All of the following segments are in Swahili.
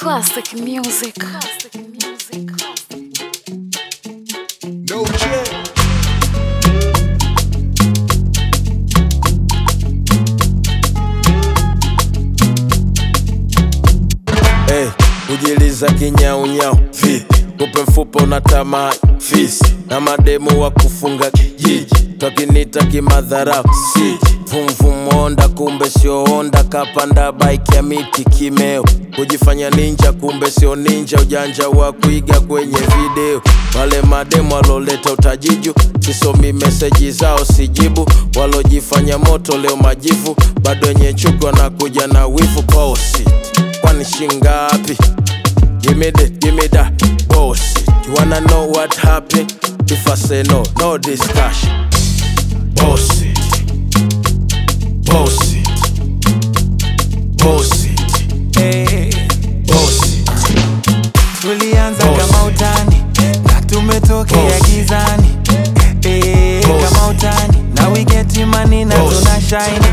Classic music. No check. Hey, kujiliza kinyaunyau vipi? Kupe mfupa unatamaa fisi na mademu wa kufunga kijiji twakinita kimadharau siji vumvumonda kumbe sio onda kapanda bike ya miti kimeo kujifanya ninja kumbe sio ninja ujanja wa kuiga kwenye video wale mademu waloleta utajiju sisomi meseji zao sijibu walojifanya moto leo majivu bado wenye chuki wanakuja na wivu bosi kwani shingapi Give me that, give me that bullshit. You wanna know what happened? If I say no, no discussion. Bullshit. Bullshit. Bullshit. Bullshit. tulianza Boss. kama utani na tumetokea Boss. gizani Eh, Boss. kama utani na we get money na Boss. tuna shine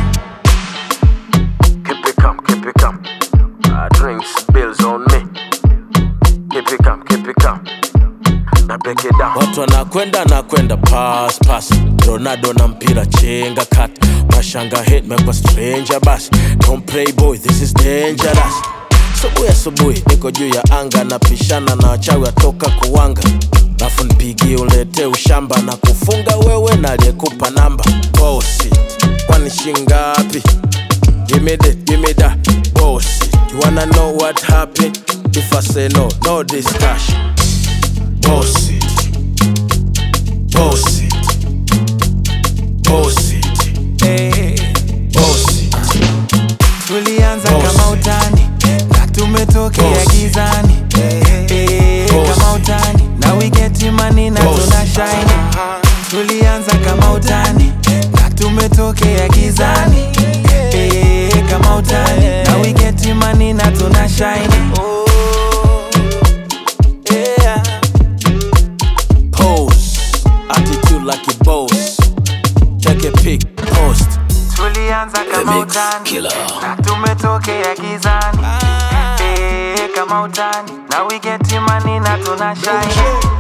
Keep it calm, keep it calm. Uh, drinks, bills on me. Keep it calm, keep it calm. Now break it down. Watu wanakwenda nakwenda pass pass. Ronaldo na mpira chenga kat. Mashanga hit mekwa stranger bas. Don't play boy, this is dangerous. Subuhi asubuhi niko juu ya anga napishana na wachawi atoka kuwanga lafu nipigie ulete ushamba na kufunga wewe na aliyekupa namba bosi kwani shingapi Give me that, give me that bullshit. You wanna know what happened? If I say no, no discussion. Bullshit. Bullshit. Bullshit. Eh, Bullshit. tulianza Boss. kama utani na tumetokea Boss. gizani Eh, Boss. kama utani na we get money na Boss. tuna shine tulianza kama utani na tumetokea gizani Eh, kama utani na we get money na tuna shine yeah. Pose. Attitude like a boss. Take a pic, post. tulianza kama mix utani killer. na tumetokea gizani Eh, kama utani na we get money na tuna shine